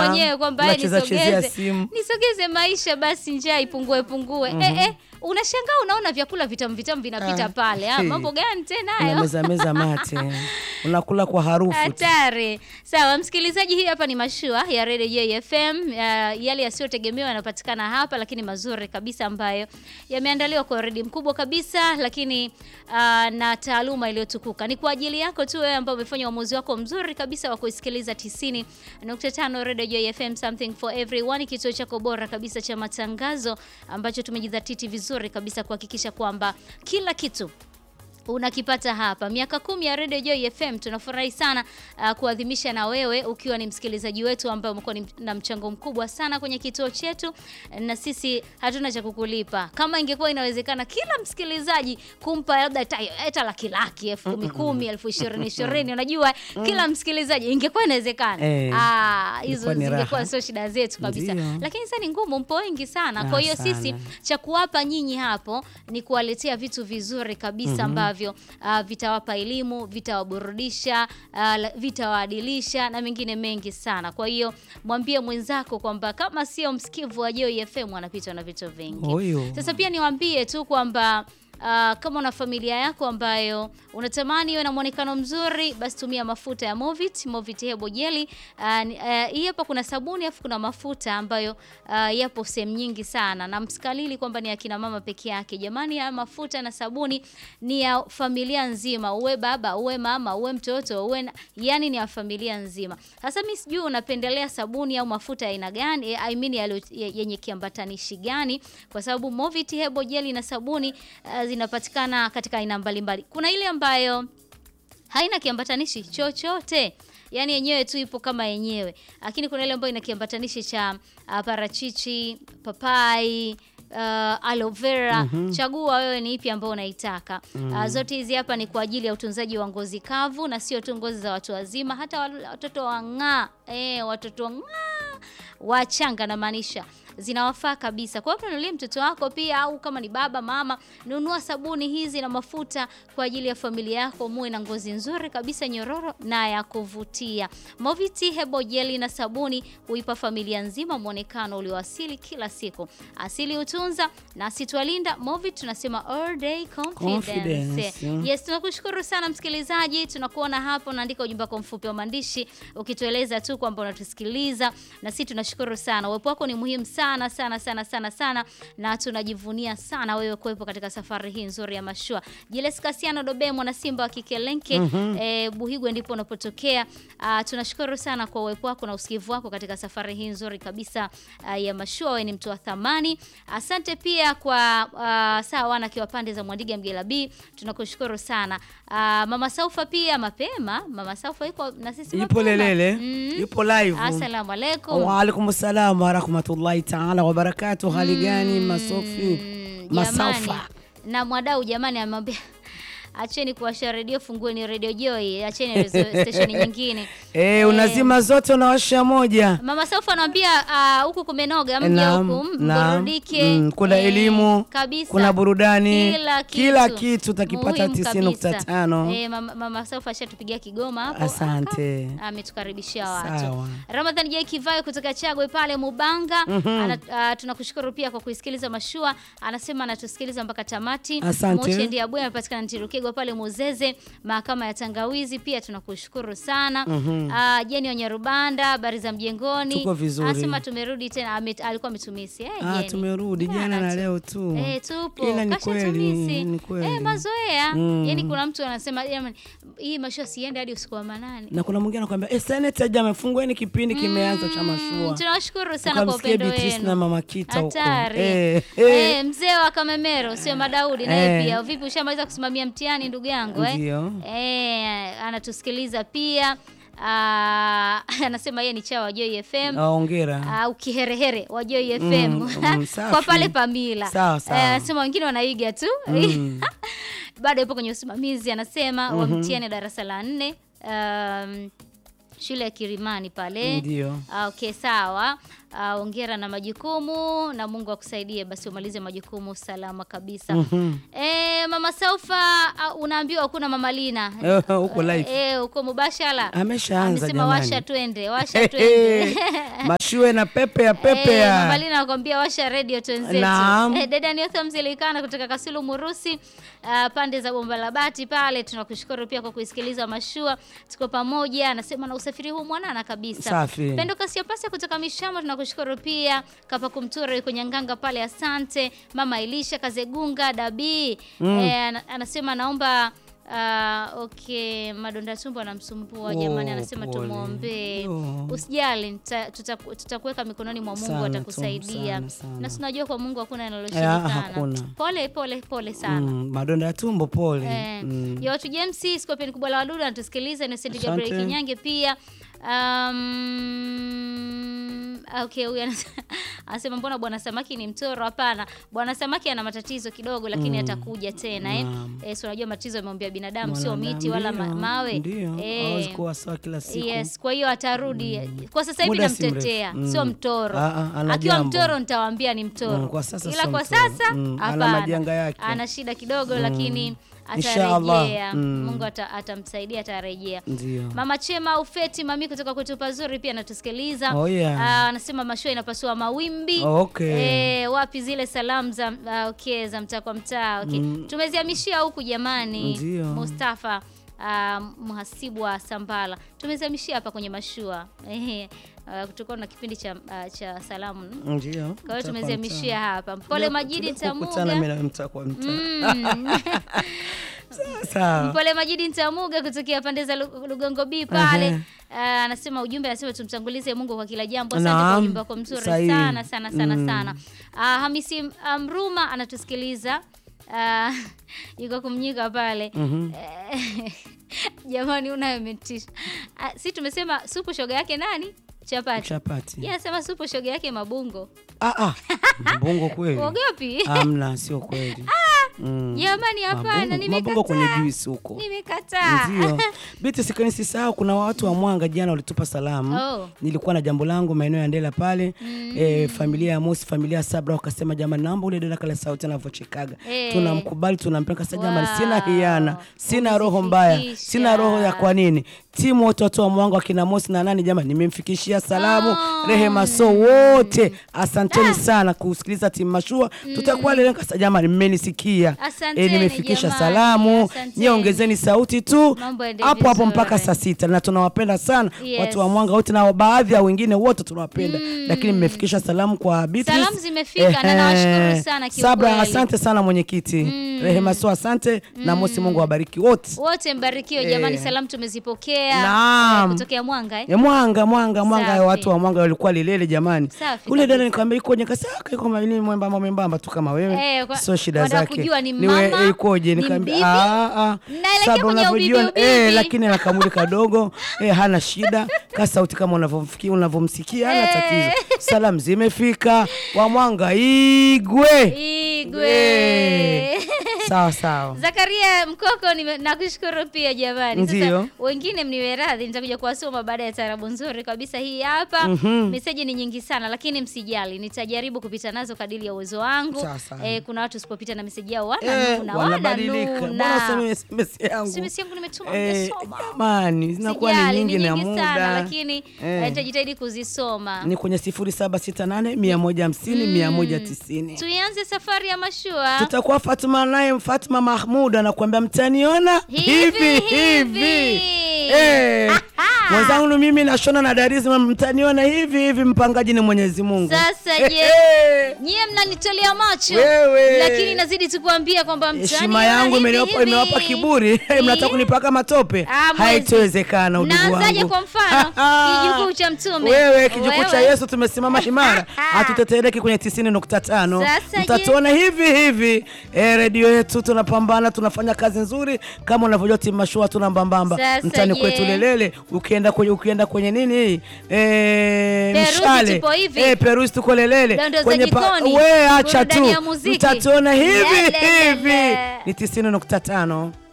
mwenyewe kwamba "Eh, unacheza chezea nisogeze simu. nisogeze maisha basi njaa ipungue pungue eh, eh, unashangaa unaona vyakula vitamu vitamu vinapita Ah. pale ah, mambo gani tena hayo unameza meza mate unakula kwa harufu tu. hatari sawa msikilizaji hii hapa ni mashua ya redio jfm uh, yale yasiyotegemewa yanapatikana hapa lakini mazuri kabisa ambayo yameandaliwa kwa redi mkubwa kabisa lakini uh, na taaluma iliyotukuka ni kwa ajili yako tu wewe ambao umefanya uamuzi wako mzuri kabisa wa kuisikiliza 90.5 redio jfm something for everyone kituo chako bora kabisa cha matangazo ambacho tumejidhatiti vizuri kabisa kuhakikisha kwamba kila kitu unakipata hapa miaka kumi ya Radio Joy FM. Tunafurahi sana uh, kuadhimisha na wewe ukiwa ni msikilizaji wetu ambaye umekuwa ni- na mchango mkubwa sana kwenye kituo chetu, na sisi hatuna cha kukulipa. Kama ingekuwa inawezekana kila msikilizaji kumpa labda hata- hata laki laki, elfu kumi kumi, elfu ishirini ishirini, unajua kila msikilizaji, ingekuwa inawezekana Eh, ah, hizo ingekuwa ni zingekuwa raha. sio shida zetu kabisa, Ndio. lakini sasa ni ngumu, mpo wengi sana. Kwa Ah, hiyo sisi sana. cha kuwapa nyinyi hapo ni kuwaletea vitu vizuri kabisa ambavyo uh, vitawapa elimu, vitawaburudisha, uh, la- vitawaadilisha na mengine mengi sana. Kwa hiyo mwambie mwenzako kwamba kama sio msikivu wa Joy FM anapitwa na vitu vingi. Huyo. Sasa pia niwaambie tu kwamba Uh, kama una familia yako ambayo unatamani iwe na mwonekano mzuri, basi tumia mafuta ya Movit, Movit Hebo Jelly. Uh, ni- uh, hii hapa kuna sabuni afu kuna mafuta ambayo uh, yapo sehemu nyingi sana, na msikalili kwamba ni akina mama peke yake. Jamani, ya mafuta na sabuni ni ya familia nzima, uwe baba, uwe mama, uwe mtoto, uwe na, yani ni ya familia nzima. Sasa mimi sijui unapendelea sabuni au mafuta ya aina gani, eh, I mean yalo- ye- yenye kiambatanishi gani, kwa sababu Movit Hebo Jelly na sabuni uh, zinapatikana katika aina mbalimbali. Kuna ile ambayo haina kiambatanishi chochote yaani yenyewe tu ipo kama yenyewe lakini kuna ile ambayo ina kiambatanishi cha uh, parachichi papai Uh, aloe vera chagua wewe ni ipi ambayo unaitaka uh, zote hizi hapa ni kwa ajili ya utunzaji wa ngozi kavu na sio tu ngozi za watu wazima hata wal- watoto wang'aa eh, watoto wang'aa wachanga namaanisha zinawafaa kabisa. Kwa hiyo mnunulie mtoto wako pia, au kama ni baba mama, nunua sabuni hizi na mafuta kwa ajili ya familia yako, muwe na ngozi nzuri kabisa, nyororo na ya kuvutia. Moviti Hebo Jeli na sabuni huipa familia nzima mwonekano ulioasili kila siku. Asili hutunza na asitwalinda. Movit tunasema all day confidence. Confidence, mm. Yes, tunakushukuru sana msikilizaji, tunakuona hapo, unaandika ujumbe wako mfupi wa maandishi ukitueleza tu kwamba unatusikiliza, na sisi tunashukuru sana. Uwepo wako ni muhimu sana sana sana sana sana, na tunajivunia sana wewe kuwepo katika safari hii nzuri ya mashua. Jiles Kasiano Dobe, mwana Simba wa Kikelenke eh, Buhigwe ndipo unapotokea. Ah, tunashukuru sana kwa uwepo wako na usikivu wako katika safari hii nzuri kabisa ah, ya mashua. Wewe ni mtu wa thamani. Asante pia kwa uh, saa wana kiwa pande za Mwandiga Mgela B, tunakushukuru sana. Ah, Mama Saufa pia mapema, Mama Saufa yuko na sisi Yupo mapema. lelele, Mm. yupo live. Asalamu alaikum. Waalaikum salam warahmatullahi taala wabarakatu. Hali gani masofi Mm, masaufa? jamani. Na mwadau jamani amwambia acheni kuwasha redio, fungueni redio Joy, acheni rezo- station nyingine. Eh, Eh, unazima zote unawasha moja. Mama Saufa anaambia ah, huku kumenoga, mje Naam, huku naam. mburudike. Mm, kuna Eh, elimu, kabisa. kuna burudani, kila kitu, kila kitu utakipata Muhimu 90.5. kabisa. Eh, mama, mama Saufa ashatupigia Kigoma hapo. Asante. Aka- Ametukaribishia watu. Sawa. Ramadhani J Kivayo kutoka Chagwe pale Mubanga. Ana, ah, tunakushukuru pia kwa kuisikiliza mashua. Anasema anatusikiliza mpaka tamati. Asante. Moche ndiye Abuya anapatikana Ntirukigwa pale Muzeze, mahakama ya Tangawizi pia tunakushukuru sana. Ah, Jeni Onyarubanda, habari za mjengoni. Tuko vizuri. Anasema tumerudi tena, ame, alikuwa ametumisi. Eh, Ah, Jeni. tumerudi jana Jana na tu. leo tu. Eh, tupo Ila ni Kasha kweli, tumisi. ni kweli. Eh, mazoea Mm. yani kuna mtu anasema jamani hii mashua siende hadi usiku wa manane Na kuna mwingine anakuambia eh, seneta jamaa fungueni kipindi kimeanza cha Mm, mashua. tunawashukuru sana kwa Ukamsikia upendo Beatrice na wenu mama Kita huko. hatari Eh, eh, eh. mzee wa Kamemero sio Madaudi naye Eh. pia vipi ushamaliza kusimamia mtihani ndugu yangu eh? Ndio. Eh, anatusikiliza pia Ah, anasema yeye ni chawa wa Joy FM Ah, Hongera. au kiherehere wa Joy FM Mm, mm, safi. kwa pale Pamila. Sawa, sawa. Eh, anasema wengine wanaiga tu bado yupo kwenye usimamizi, anasema wa mtihani darasa la nne um, shule ya Kirimani pale. Ndio. Ah, Okay, sawa. ah, hongera na majukumu na Mungu akusaidie basi umalize majukumu salama kabisa. Mhm. Eh, Mama Saufa ah, unaambiwa hakuna Mama Lina. Eh, huko live. Eh, uko mubashara. Ameshaanza Amesema jamani. washa twende, washa twende. mashue na pepe ya pepe Eh, Mama ya Lina anakuambia washa radio twenzetu. Naam. Eh, dada Niotha Mzilikana kutoka Kasulu Murusi, ah, pande za Bomba la Bati pale. Tunakushukuru pia kwa kuisikiliza mashua. Tuko pamoja. Anasema na usafiri huu mwanana kabisa. Safi. Pendo Kasia Pasi kutoka Mishamo tunakushukuru pia. Kapa Kumtura yuko Nyanganga pale asante. Mama Elisha Kazegunga Dabi. Eh, ana- anasema naomba ah, okay, madonda tumbo anamsumbua Oh, jamani, anasema pole. tumwombee. Oh. Usijali, nita- tutaku- tutakuweka mikononi mwa Mungu Sana tu, atakusaidia. sana, sana. Na tunajua kwa Mungu hakuna Ya, linaloshindikana. hakuna. Pole pole pole sana. Mm, madonda ya tumbo pole. Eh, Mm. ya watu James Scorpion kubwa la wadudu anatusikiliza Innocent Asante. Gabriel Kinyange pia um, okay huyu anasema- anasema mbona bwana samaki ni mtoro hapana bwana samaki ana matatizo kidogo lakini atakuja tena eh, Naam. eh so unajua matatizo yameumbia binadamu sio Mwanadamu, miti wala ma- ndio, mawe Ndio, Eh, hawezi kuwa sawa kila siku. Yes, kwa hiyo atarudi. Kwa sasa hivi Muda si namtetea, mrefu. sio Mm. mtoro. Ah, ah, ana Akiwa jambo. mtoro nitawaambia ni mtoro. Mm, kwa sasa Ila sio kwa mtoro. sasa Mm, ana hapana. majanga yake. Ana shida kidogo lakini Inshallah. atarejea. Mm. Mungu ata- atamsaidia atarejea. Ndio. Mama Chema Ufeti mami kutoka kwetu pazuri pia anatusikiliza. Oh, yeah. Ah, anasema mashua inapasua mawimbi. Oh, okay. Eh, wapi zile salamu za ah, okay, za mtaa kwa mtaa. Okay. Tumezihamishia huku jamani. Ndio. Mustafa ah, mhasibu wa Sambala. Tumezihamishia hapa kwenye mashua. Ehe. Uh, kutokana na kipindi cha ah, cha salamu. Ndio. Kwa hiyo tumezihamishia hapa. Mpole Majidi Kukutana Ntamuga. mimi na mtaa kwa mtaa. Mm. Sawa. Mpole Majidi Ntamuga kutokea pande za Lu- Lugongo B pale. Ehe. Ah, anasema ujumbe anasema tumtangulize Mungu kwa kila jambo. Asante kwa Naam. ujumbe wako mzuri Sahihi. sana sana sana Mm. sana. Ah, Hamisi ah, Mruma anatusikiliza. Ah, yuko kumnyika pale. Eh, Jamani unayemetisha. Ah, si tumesema supu shoga yake nani? Chapati. Chapati. Yeye anasema supu shoga yake mabungo. Ah ah. Mbongo kweli. Uogopi? Amna, sio kweli. Mm. Jamani hapana Mabongo- Mabongo kwenye nimekataa. juisi huko. Nimekataa. Ndio. Biti sikani sisahau kuna watu wa Mwanga jana walitupa salamu. Oh. Nilikuwa na jambo langu maeneo ya Ndela pale. Eh, familia ya Mosi, familia ya Sabra wakasema jamani naomba ule dada kale sauti anavyochekaga. Eh. Tunamkubali, tunampenda sasa jamani Wow. sina hiana, sina roho mbaya, Umezifikisha. sina roho ya kwa nini? Timu wote watu wa Mwanga wakina Mosi na nani jamani nimemfikishia salamu. Oh. Rehema so wote. Asanteni sana kusikiliza timu mashua. Tutakuwa leo kasa jamani mmenisikia. Asanteni, nimefikisha jamani, salamu. asanteni. Nyie ongezeni sauti tu Mambo yaende hapo hapo vizuri. mpaka saa sita na tunawapenda sana Yes. watu wa Mwanga wote na baadhi ya wengine wote tunawapenda, lakini mmefikisha salamu kwa Beatrice. Salamu zimefika na nawashukuru sana Sabra, kiukweli. asante sana mwenyekiti. Rehema so asante na Mosi, Mungu awabariki wote. Wote mbarikiwe jamani, salamu tumezipokea Naam. Eh, kutokea Mwanga eh? Ya Mwanga Mwanga Mwanga, Safi. watu wa Mwanga walikuwa lilele jamani. Safi Ule dada kabisa. nikamwambia ikoje, nikasema iko mawili mwembamba mwembamba tu kama wewe, Eh, kwa- sio shida wanataka zake. kujua ni Niwe- mama, ikoje, ni nikamwambia mbibi, ah ah, Mnaelekea Sabra kwenye unavyojua ubibi, eh, ubibi. lakini ana kamuli kadogo eh, hana shida, ka sauti kama unavyomfikia unavyomsikia, hana Eh. tatizo. Salamu zimefika, wa Mwanga igwe Igwe. Eh. sawa sawa. Zakaria Mkoko nime- nakushukuru pia jamani. Ndio. Sasa wengine mniwe radhi, nitakuja kuwasoma baada ya tarabu nzuri kabisa hii hapa. Mhm. Meseji ni nyingi sana, lakini msijali, nitajaribu kupita nazo kadiri ya uwezo wangu. Sawa, sawa. Eh, kuna watu usipopita na meseji yao Eh, wananuna, wanabadilika. Mbona wananuna. useme SMS yangu? SMS yangu nimetuma Eh, nimesoma. jamani zinakuwa ni Sijali, nyingi na sana muda lakini Eh. eh, nitajitahidi kuzisoma. ni kwenye 0768 150 190. Tuianze safari ya mashua. Tutakuwa Fatuma naye Fatuma Mahmud anakuambia mtaniona Hivi, hivi. Eh. Mwenzangu ni mimi nashona na Darizi mtaniona hivi hivi, mpangaji ni Mwenyezi Mungu. Sasa Eh, je, eh. nyie mnanitolea macho Wewe. lakini nazidi tu kuambia kwamba mtani Heshima yangu imeniwapa imewapa kiburi. Mnataka kunipaka matope? Ah, mwezi. Haitowezekana udugu wangu. Mnaanzaje kwa mfano? Kijukuu cha mtume. Wewe kijukuu cha Wewe. Yesu tumesimama imara. Hatutetereki kwenye 90.5. Sasa Mtatuona hivi hivi. Eh, redio yetu tunapambana, tunafanya kazi nzuri kama unavyojua timu mashua tuna mbambamba. Sasa Mtani je. kwetu lelele ukienda kwenye ukienda kwenye nini hii? Eh, Peruzi mshale. tupo hivi. Eh, Peruzi tuko lelele. Dondoo za Kwenye jikoni. we acha tu. Burudani ya muziki. Mtatuona hivi Lelele. hivi. Ni 90.5.